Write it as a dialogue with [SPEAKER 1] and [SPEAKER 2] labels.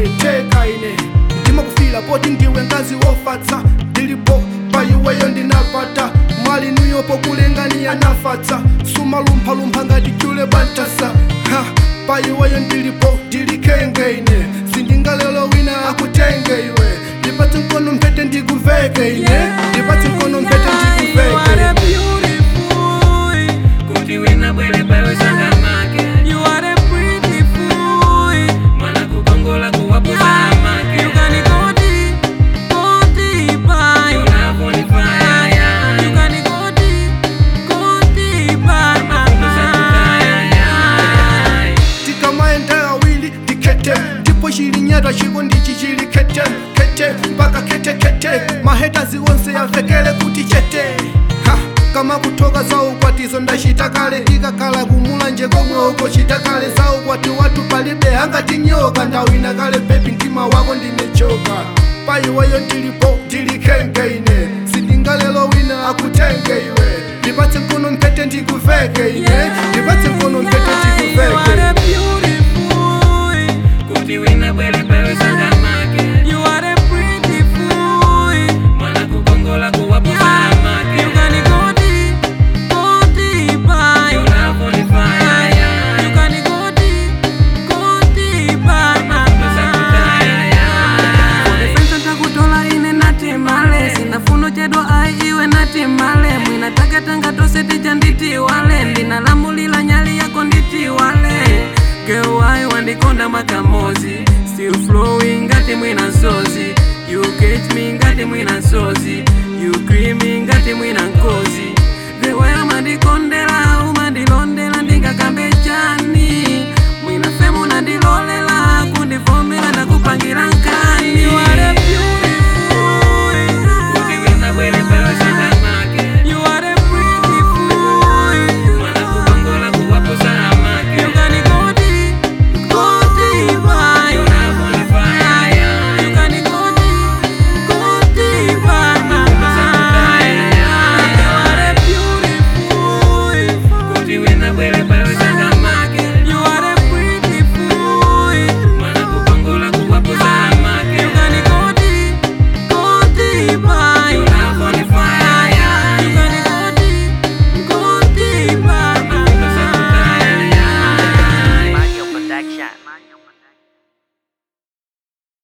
[SPEAKER 1] teka ine ndimakufila poti ndiwe ngazi wofatsa ndilipo paiweyo ndinapata mwali nuyopo kulengani yanafatsa sumalumphalumpha ngati chule bantasa ha paiweyo ndilipo ndilikenge ine sindingalelo wina akutenge iwe ndipatse mkono mphete ndikuveke ine ndipatse mkono mphete ndikuveke ine
[SPEAKER 2] kuti wina bwere pawe sangamake mwana kukongola kuwabuza amake unavonifaya
[SPEAKER 1] tikamaenda awili ndikete ndipo chilinyata chiko ndichi chili kete kete mpaka kete kete mahetazi onse yamvekele kuti chete ha kama kutoka za ukwatizo ndachita kale ikakhala kumulanje komwe uko chita kale za ukwati watu palibe angati nyoka ndawina kale bebi mtima wako ndinechoka paiweyo ndilipo ndilikenge ine sindingalelo wina akutenge iwe ndipatse mkono mpete ndikuveke ine ndipatse mkono mpete ndikuveke ine.
[SPEAKER 2] kuti wina bwere pawe sangamake mwana kukongola kuwabuza amake unavonifaya
[SPEAKER 3] Pesa takutola ine natimale sinafuno chedwa ai iwe natimale mwina takatanga tose tija nditiwale ndinalamulila nyali yako nditiwale kewai wandikonda makamozi still flowing ngati mwina sozi you catch me ngati mwina sozi you creamy